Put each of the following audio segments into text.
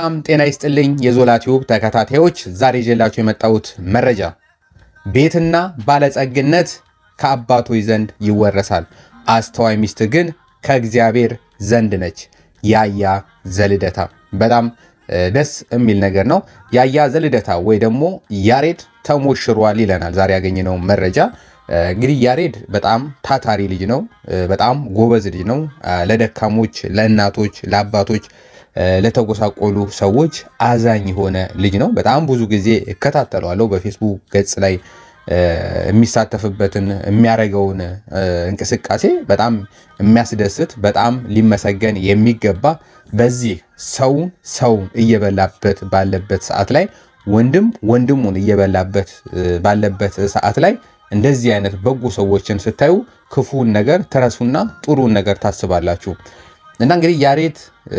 በጣም ጤና ይስጥልኝ የዞላ ቲዩብ ተከታታዮች፣ ዛሬ ይዤላችሁ የመጣሁት መረጃ ቤትና ባለጸግነት ከአባቶች ዘንድ ይወረሳል፣ አስተዋይ ሚስት ግን ከእግዚአብሔር ዘንድ ነች። ያያ ዘልደታ በጣም ደስ የሚል ነገር ነው። ያያ ዘልደታ ወይ ደግሞ ያሬድ ተሞሽሯል ይለናል ዛሬ ያገኘነው መረጃ። እንግዲህ ያሬድ በጣም ታታሪ ልጅ ነው። በጣም ጎበዝ ልጅ ነው። ለደካሞች፣ ለእናቶች፣ ለአባቶች ለተጎሳቆሉ ሰዎች አዛኝ የሆነ ልጅ ነው። በጣም ብዙ ጊዜ እከታተለዋለሁ በፌስቡክ ገጽ ላይ የሚሳተፍበትን የሚያደርገውን እንቅስቃሴ በጣም የሚያስደስት በጣም ሊመሰገን የሚገባ በዚህ ሰውን ሰውን እየበላበት ባለበት ሰዓት ላይ ወንድም ወንድሙን እየበላበት ባለበት ሰዓት ላይ እንደዚህ አይነት በጎ ሰዎችን ስታዩ ክፉን ነገር ትረሱና ጥሩን ነገር ታስባላችሁ። እና እንግዲህ ያሬድ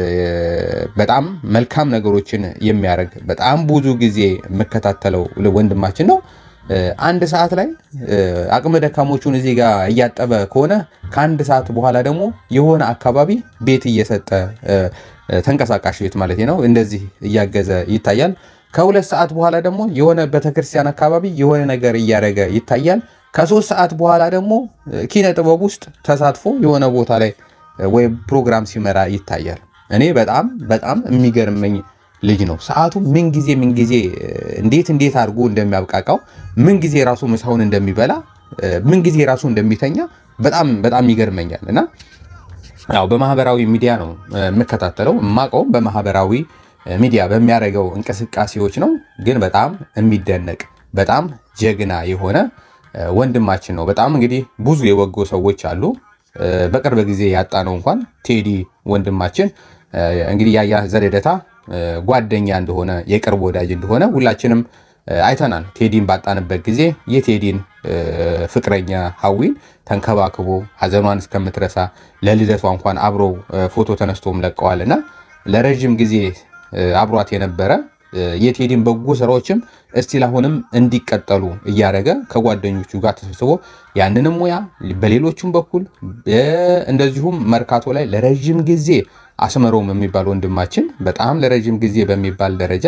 በጣም መልካም ነገሮችን የሚያደርግ በጣም ብዙ ጊዜ የምከታተለው ወንድማችን ነው። አንድ ሰዓት ላይ አቅመ ደካሞቹን እዚህ ጋር እያጠበ ከሆነ ከአንድ ሰዓት በኋላ ደግሞ የሆነ አካባቢ ቤት እየሰጠ ተንቀሳቃሽ ቤት ማለት ነው እንደዚህ እያገዘ ይታያል። ከሁለት ሰዓት በኋላ ደግሞ የሆነ ቤተክርስቲያን አካባቢ የሆነ ነገር እያደረገ ይታያል። ከሶስት ሰዓት በኋላ ደግሞ ኪነ ጥበብ ውስጥ ተሳትፎ የሆነ ቦታ ላይ ወይም ፕሮግራም ሲመራ ይታያል። እኔ በጣም በጣም የሚገርመኝ ልጅ ነው። ሰዓቱ ምን ጊዜ ምን ጊዜ እንዴት እንዴት አድርጎ እንደሚያብቃቃው ምን ጊዜ ራሱ ምሳውን እንደሚበላ ምን ጊዜ ራሱ እንደሚተኛ በጣም በጣም ይገርመኛል። እና ያው በማህበራዊ ሚዲያ ነው የምከታተለው የማውቀውም በማህበራዊ ሚዲያ በሚያደርገው እንቅስቃሴዎች ነው። ግን በጣም የሚደነቅ በጣም ጀግና የሆነ ወንድማችን ነው። በጣም እንግዲህ ብዙ የበጎ ሰዎች አሉ። በቅርብ ጊዜ ያጣነው እንኳን ቴዲ ወንድማችን እንግዲህ ያያ ዘልደታ ጓደኛ እንደሆነ የቅርብ ወዳጅ እንደሆነ ሁላችንም አይተናል። ቴዲን ባጣንበት ጊዜ የቴዲን ፍቅረኛ ሀዊን ተንከባክቦ ሀዘኗን እስከምትረሳ ለልደቷ እንኳን አብሮ ፎቶ ተነስቶም ለቀዋል እና ለረዥም ጊዜ አብሯት የነበረ የቴዲን በጎ ስራዎችም እስቲል አሁንም እንዲቀጠሉ እያደረገ ከጓደኞቹ ጋር ተሰብስቦ ያንንም ሙያ በሌሎቹም በኩል እንደዚሁም መርካቶ ላይ ለረዥም ጊዜ አስመሮም የሚባል ወንድማችን በጣም ለረዥም ጊዜ በሚባል ደረጃ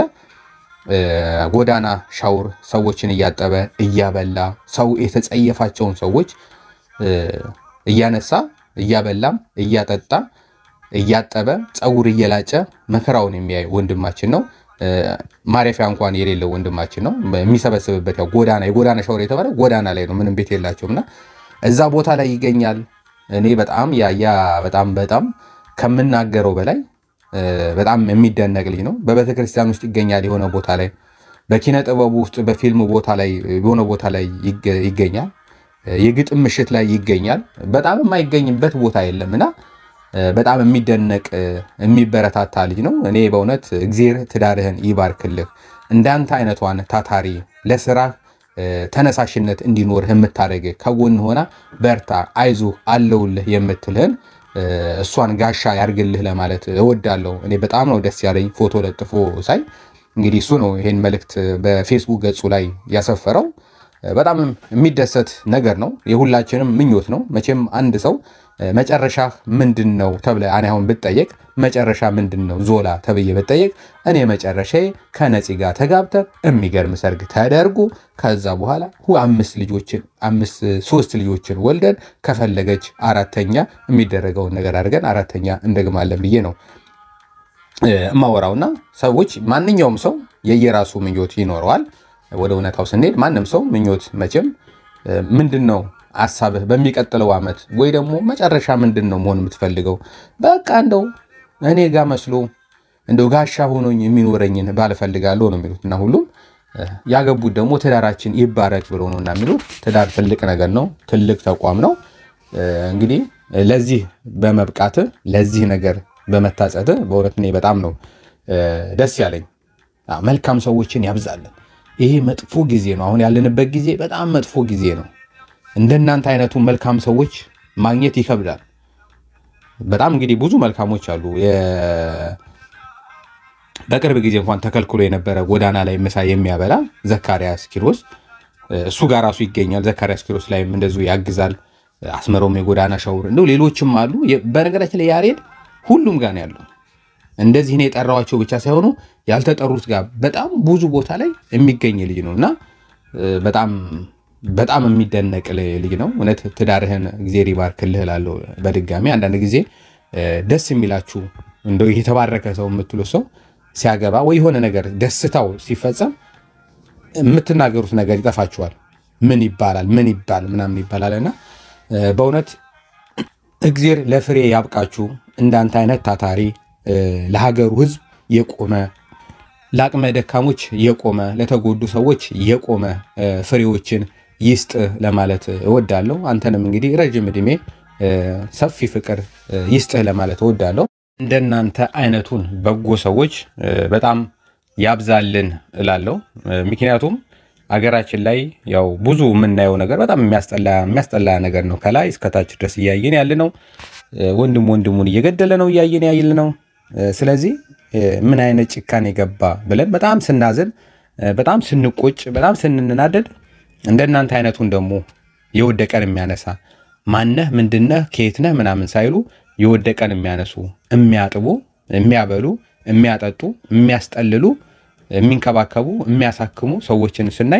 ጎዳና ሻውር ሰዎችን እያጠበ እያበላ ሰው የተጸየፋቸውን ሰዎች እያነሳ እያበላም እያጠጣ እያጠበ ፀጉር እየላጨ መከራውን የሚያይ ወንድማችን ነው። ማረፊያ እንኳን የሌለው ወንድማችን ነው። የሚሰበስብበት ያው ጎዳና የጎዳና ሻወር የተባለ ጎዳና ላይ ነው። ምንም ቤት የላቸውም እና እዛ ቦታ ላይ ይገኛል። እኔ በጣም ያያ በጣም በጣም ከምናገረው በላይ በጣም የሚደነቅ ልጅ ነው። በቤተክርስቲያን ውስጥ ይገኛል። የሆነ ቦታ ላይ በኪነ ጥበቡ ውስጥ በፊልም ቦታ ላይ የሆነ ቦታ ላይ ይገኛል። የግጥም ምሽት ላይ ይገኛል። በጣም የማይገኝበት ቦታ የለም እና በጣም የሚደነቅ የሚበረታታ ልጅ ነው። እኔ በእውነት እግዜር ትዳርህን ይባርክልህ። እንዳንተ አይነቷን ታታሪ ለስራ ተነሳሽነት እንዲኖርህ የምታደርግ ከጎን ሆና በርታ፣ አይዞህ፣ አለውልህ የምትልህን እሷን ጋሻ ያርግልህ ለማለት እወዳለሁ። እኔ በጣም ነው ደስ ያለኝ ፎቶ ለጥፎ ሳይ። እንግዲህ እሱ ነው ይሄን መልእክት በፌስቡክ ገጹ ላይ ያሰፈረው። በጣም የሚደሰት ነገር ነው። የሁላችንም ምኞት ነው። መቼም አንድ ሰው መጨረሻ ምንድን ነው ተብለ እኔ አሁን ብጠየቅ መጨረሻ ምንድን ነው ዞላ ተብዬ ብጠየቅ እኔ መጨረሻ ከነፂ ጋር ተጋብተን የሚገርም ሰርግ ተደርጎ ከዛ በኋላ አምስት ልጆችን አምስት ሶስት ልጆችን ወልደን ከፈለገች አራተኛ የሚደረገውን ነገር አድርገን አራተኛ እንደግማለን ብዬ ነው እማወራውና ሰዎች ማንኛውም ሰው የየራሱ ምኞት ይኖረዋል። ወደ እውነታው ስንሄድ ማንም ሰው ምኞት መቼም ምንድን ነው ሀሳብህ በሚቀጥለው ዓመት ወይ ደግሞ መጨረሻ ምንድን ነው መሆን የምትፈልገው? በቃ እንደው እኔ ጋር መስሎ እንደው ጋሻ ሆኖኝ የሚኖረኝን ባልፈልጋለሁ ነው የሚሉት እና ሁሉም ያገቡት ደግሞ ትዳራችን ይባረክ ብሎ ነው እና የሚሉት። ትዳር ትልቅ ነገር ነው፣ ትልቅ ተቋም ነው። እንግዲህ ለዚህ በመብቃት ለዚህ ነገር በመታጸት በእውነት እኔ በጣም ነው ደስ ያለኝ። መልካም ሰዎችን ያብዛለን። ይሄ መጥፎ ጊዜ ነው። አሁን ያለንበት ጊዜ በጣም መጥፎ ጊዜ ነው። እንደናንተ አይነቱ መልካም ሰዎች ማግኘት ይከብዳል። በጣም እንግዲህ ብዙ መልካሞች አሉ። በቅርብ ጊዜ እንኳን ተከልክሎ የነበረ ጎዳና ላይ ምሳ የሚያበላ ዘካርያስ ኪሮስ እሱ ጋር ራሱ ይገኛል። ዘካርያስ ኪሮስ ላይም እንደዚሁ ያግዛል። አስመሮም የጎዳና ሻውር እንደው ሌሎችም አሉ። በነገራችን ላይ ያሬድ ሁሉም ጋር ነው ያለው። እንደዚህ እኔ የጠራዋቸው ብቻ ሳይሆኑ ያልተጠሩት ጋር በጣም ብዙ ቦታ ላይ የሚገኝ ልጅ ነው እና በጣም በጣም የሚደነቅ ልጅ ነው። እውነት ትዳርህን እግዜር ይባርክልህ እላለሁ። በድጋሚ አንዳንድ ጊዜ ደስ የሚላችሁ እንደው የተባረከ ሰው የምትሉ ሰው ሲያገባ ወይ የሆነ ነገር ደስታው ሲፈጸም የምትናገሩት ነገር ይጠፋችኋል። ምን ይባላል ምን ይባል ምናምን ይባላል እና በእውነት እግዜር ለፍሬ ያብቃችሁ። እንዳንተ አይነት ታታሪ ለሀገሩ ሕዝብ የቆመ ለአቅመ ደካሞች የቆመ ለተጎዱ ሰዎች የቆመ ፍሬዎችን ይስጥ ለማለት እወዳለሁ። አንተንም እንግዲህ ረጅም ዕድሜ ሰፊ ፍቅር ይስጥህ ለማለት እወዳለሁ። እንደናንተ አይነቱን በጎ ሰዎች በጣም ያብዛልን እላለሁ። ምክንያቱም አገራችን ላይ ያው ብዙ የምናየው ነገር በጣም የሚያስጠላ ነገር ነው። ከላይ እስከታች ድረስ እያየን ያለ ነው። ወንድም ወንድሙን እየገደለ ነው እያየን ያለ ነው። ስለዚህ ምን አይነት ጭካኔ ገባ ብለን በጣም ስናዝን፣ በጣም ስንቆጭ፣ በጣም ስንናደድ እንደናንተ አይነቱን ደግሞ የወደቀን የሚያነሳ ማነህ ምንድነህ ከየትነህ ምናምን ሳይሉ የወደቀን የሚያነሱ የሚያጥቡ፣ የሚያበሉ፣ የሚያጠጡ፣ የሚያስጠልሉ፣ የሚንከባከቡ፣ የሚያሳክሙ ሰዎችን ስናይ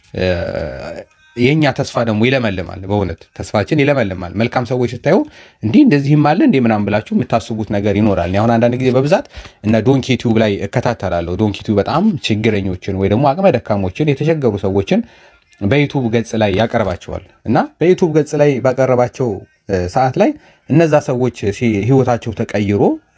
የእኛ ተስፋ ደግሞ ይለመልማል። በእውነት ተስፋችን ይለመልማል። መልካም ሰዎች ስታዩ እንዲህ እንደዚህም አለ እንዲህ ምናምን ብላችሁ የምታስቡት ነገር ይኖራል። አሁን አንዳንድ ጊዜ በብዛት እነ ዶንኪ ቲዩብ ላይ እከታተላለሁ። ዶንኪ ቲዩብ በጣም ችግረኞችን ወይ ደግሞ አቅመ ደካሞችን የተቸገሩ ሰዎችን በዩቱብ ገጽ ላይ ያቀርባቸዋል እና በዩቱብ ገጽ ላይ ባቀረባቸው ሰዓት ላይ እነዛ ሰዎች ህይወታቸው ተቀይሮ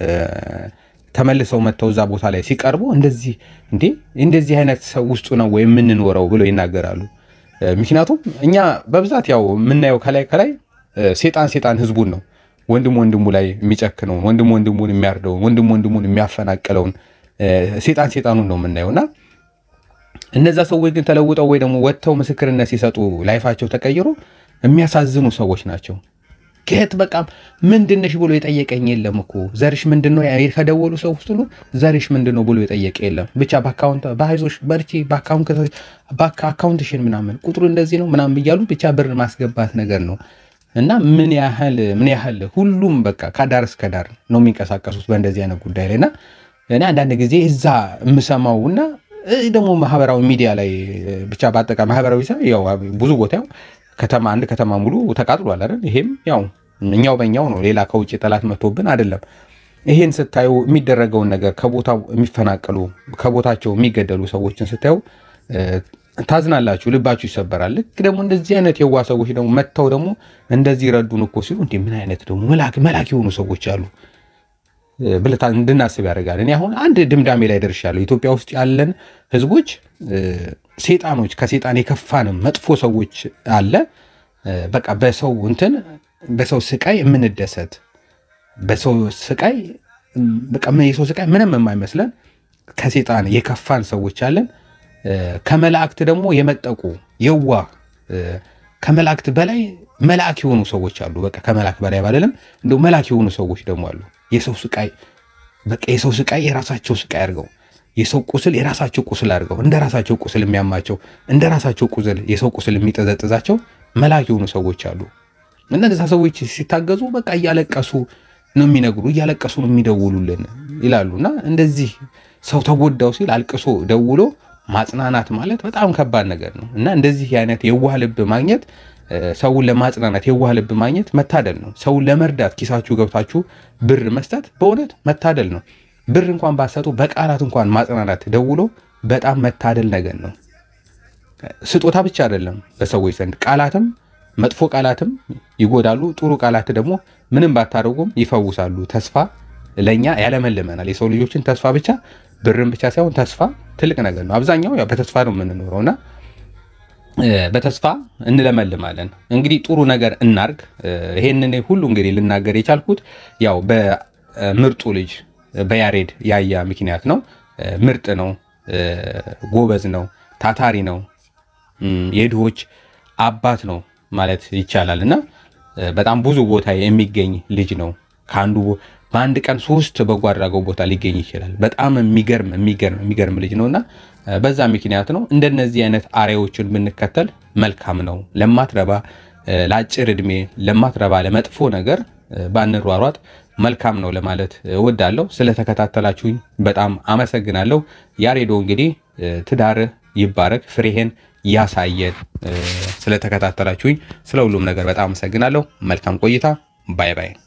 ተመልሰው መጥተው እዛ ቦታ ላይ ሲቀርቡ እንደዚህ እንዴ እንደዚህ አይነት ሰው ውስጡ ነው ወይ የምንኖረው ብሎ ይናገራሉ። ምክንያቱም እኛ በብዛት ያው የምናየው ከላይ ከላይ ሴጣን ሴጣን ህዝቡን ነው ወንድም ወንድሙ ላይ የሚጨክነውን ወንድም ወንድሙን የሚያርደውን ወንድም ወንድሙን የሚያፈናቅለውን ሴጣን ሴጣኑን ነው የምናየው እና እነዛ ሰዎች ግን ተለውጠው ወይ ደግሞ ወጥተው ምስክርነት ሲሰጡ ላይፋቸው ተቀይሮ የሚያሳዝኑ ሰዎች ናቸው። ከየት በቃ ምንድነሽ ብሎ የጠየቀኝ የለም እኮ ዘርሽ ምንድነው? ከደወሉ ሰው ውስጥ ሁሉ ዘርሽ ምንድነው ብሎ የጠየቀ የለም። ብቻ በአካውንት በአይዞሽ በርቺ በአካውንትሽን ምናምን ቁጥሩ እንደዚህ ነው ምናምን እያሉ ብቻ ብር ማስገባት ነገር ነው እና ምን ያህል ምን ያህል ሁሉም በቃ ከዳር እስከ ዳር ነው የሚንቀሳቀሱት በእንደዚህ አይነት ጉዳይ ላይ እና እኔ አንዳንድ ጊዜ እዛ የምሰማው እና ደግሞ ማህበራዊ ሚዲያ ላይ ብቻ በአጠቃላይ ማህበራዊ ያው ብዙ ቦታ ያው ከተማ አንድ ከተማ ሙሉ ተቃጥሏል አይደል? ይሄም ያው እኛው በእኛው ነው። ሌላ ከውጭ ጠላት መጥቶብን አይደለም። ይሄን ስታዩ የሚደረገውን ነገር ከቦታው የሚፈናቀሉ ከቦታቸው የሚገደሉ ሰዎችን ስታዩ ታዝናላችሁ፣ ልባችሁ ይሰበራል። ልክ ደግሞ እንደዚህ አይነት የዋ ሰዎች ደግሞ መጥተው ደግሞ እንደዚህ ረዱን እኮ ሲሉ እንዲህ ምን አይነት ደግሞ መላክ የሆኑ ሰዎች አሉ ብለታ እንድናስብ ያደርጋል። እኔ አሁን አንድ ድምዳሜ ላይ ደርሻለሁ። ኢትዮጵያ ውስጥ ያለን ህዝቦች ሴጣኖች፣ ከሴጣን የከፋንም መጥፎ ሰዎች አለ። በቃ በሰው እንትን በሰው ስቃይ የምንደሰት በሰው ስቃይ በቃ የሰው ስቃይ ምንም የማይመስለን ከሴጣን የከፋን ሰዎች አለን። ከመላእክት ደግሞ የመጠቁ የዋ ከመላእክት በላይ መልአክ የሆኑ ሰዎች አሉ። በቃ ከመላእክት በላይ ባለለም እንደው መልአክ የሆኑ ሰዎች ደግሞ አሉ። የሰው ስቃይ በቃ የሰው ስቃይ የራሳቸው ስቃይ አድርገው የሰው ቁስል የራሳቸው ቁስል አድርገው እንደ ራሳቸው ቁስል የሚያማቸው እንደ ራሳቸው ቁስል የሰው ቁስል የሚጠዘጥዛቸው መልአክ የሆኑ ሰዎች አሉ። እነዛ ሰዎች ሲታገዙ በቃ እያለቀሱ ነው የሚነግሩ፣ እያለቀሱ ነው የሚደውሉልን ይላሉ። እና እንደዚህ ሰው ተጎዳው ሲል አልቅሶ ደውሎ ማጽናናት ማለት በጣም ከባድ ነገር ነው እና እንደዚህ አይነት የዋህ ልብ ማግኘት ሰውን ለማጽናናት የዋህ ልብ ማግኘት መታደል ነው። ሰውን ለመርዳት ኪሳችሁ ገብታችሁ ብር መስጠት በእውነት መታደል ነው። ብር እንኳን ባሰጡ በቃላት እንኳን ማጽናናት ደውሎ በጣም መታደል ነገር ነው። ስጦታ ብቻ አይደለም፣ በሰዎች ዘንድ ቃላትም መጥፎ ቃላትም ይጎዳሉ። ጥሩ ቃላት ደግሞ ምንም ባታደርጉም ይፈውሳሉ። ተስፋ ለእኛ ያለመልመናል። የሰው ልጆችን ተስፋ ብቻ ብርን ብቻ ሳይሆን ተስፋ ትልቅ ነገር ነው። አብዛኛው ያው በተስፋ ነው የምንኖረው እና በተስፋ እንለመልማለን። እንግዲህ ጥሩ ነገር እናርግ። ይሄንን ሁሉ እንግዲህ ልናገር የቻልኩት ያው በምርጡ ልጅ በያሬድ ያያ ምክንያት ነው። ምርጥ ነው፣ ጎበዝ ነው፣ ታታሪ ነው፣ የድሆች አባት ነው ማለት ይቻላል እና በጣም ብዙ ቦታ የሚገኝ ልጅ ነው። ከአንዱ በአንድ ቀን ሶስት በጎ አድራጎት ቦታ ሊገኝ ይችላል። በጣም የሚገርም የሚገርም የሚገርም ልጅ ነው እና በዛ ምክንያት ነው እንደነዚህ አይነት አርአያዎችን ብንከተል መልካም ነው። ለማትረባ ለአጭር እድሜ ለማትረባ ለመጥፎ ነገር ባንሯሯጥ መልካም ነው ለማለት እወዳለሁ። ስለተከታተላችሁኝ በጣም አመሰግናለሁ። ያሬዶ እንግዲህ ትዳርህ ይባረክ፣ ፍሬህን ያሳየን። ስለተከታተላችሁኝ ስለ ሁሉም ነገር በጣም አመሰግናለሁ። መልካም ቆይታ። ባይ ባይ።